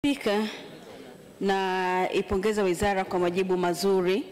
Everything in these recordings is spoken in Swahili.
Spika, na ipongeza wizara kwa majibu mazuri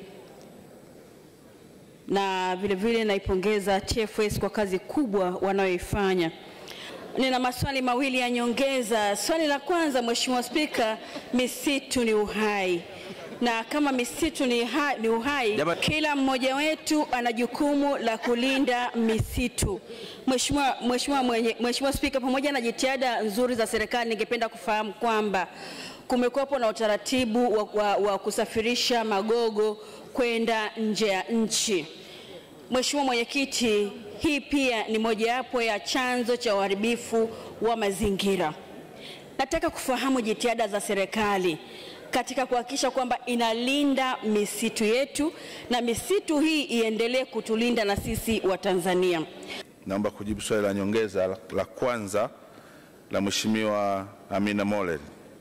na vilevile naipongeza TFS kwa kazi kubwa wanayoifanya. Nina maswali mawili ya nyongeza. Swali la kwanza, Mheshimiwa Spika, misitu ni uhai na kama misitu ni, hai, ni uhai Jamani. kila mmoja wetu ana jukumu la kulinda misitu. Mheshimiwa Mheshimiwa mwenye- Mheshimiwa Spika, pamoja na jitihada nzuri za serikali, ningependa kufahamu kwamba kumekuwepo na utaratibu wa, wa, wa kusafirisha magogo kwenda nje ya nchi. Mheshimiwa Mwenyekiti, hii pia ni mojawapo ya chanzo cha uharibifu wa mazingira. Nataka kufahamu jitihada za serikali katika kuhakikisha kwamba inalinda misitu yetu na misitu hii iendelee kutulinda na sisi wa Tanzania. Naomba kujibu swali la nyongeza la- la kwanza la Mheshimiwa Amina Mollel.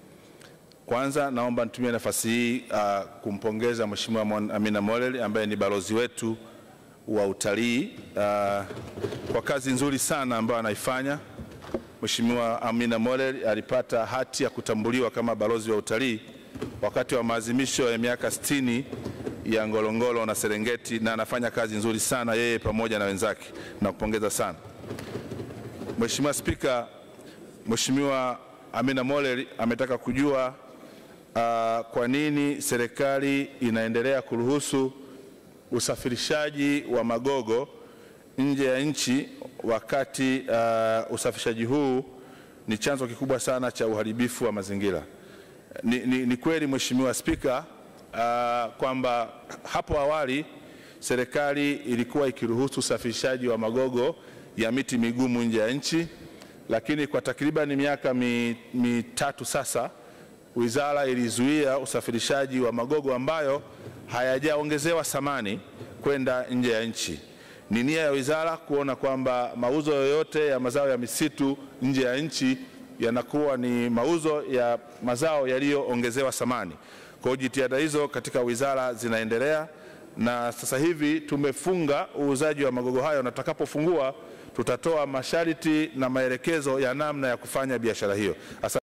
Kwanza naomba nitumie nafasi hii uh, kumpongeza Mheshimiwa Mon- Amina Mollel ambaye ni balozi wetu wa utalii uh, kwa kazi nzuri sana ambayo anaifanya. Mheshimiwa Amina Mollel alipata hati ya kutambuliwa kama balozi wa utalii wakati wa maadhimisho ya miaka 60 ya Ngorongoro na Serengeti, na anafanya kazi nzuri sana yeye pamoja na wenzake, nakupongeza sana. Mheshimiwa Spika, Mheshimiwa Amina Mollel ametaka kujua uh, kwa nini serikali inaendelea kuruhusu usafirishaji wa magogo nje ya nchi wakati uh, usafirishaji huu ni chanzo kikubwa sana cha uharibifu wa mazingira. Ni, ni, ni kweli Mheshimiwa Spika uh, kwamba hapo awali serikali ilikuwa ikiruhusu usafirishaji wa magogo ya miti migumu nje ya nchi, lakini kwa takriban miaka mi- mitatu sasa wizara ilizuia usafirishaji wa magogo ambayo hayajaongezewa thamani kwenda nje ya nchi. Ni nia ya wizara kuona kwamba mauzo yoyote ya mazao ya misitu nje ya nchi yanakuwa ni mauzo ya mazao yaliyoongezewa thamani. Kwa hiyo jitihada hizo katika wizara zinaendelea na sasa hivi tumefunga uuzaji wa magogo hayo, na tutakapofungua tutatoa masharti na maelekezo ya namna ya kufanya biashara hiyo. Asante.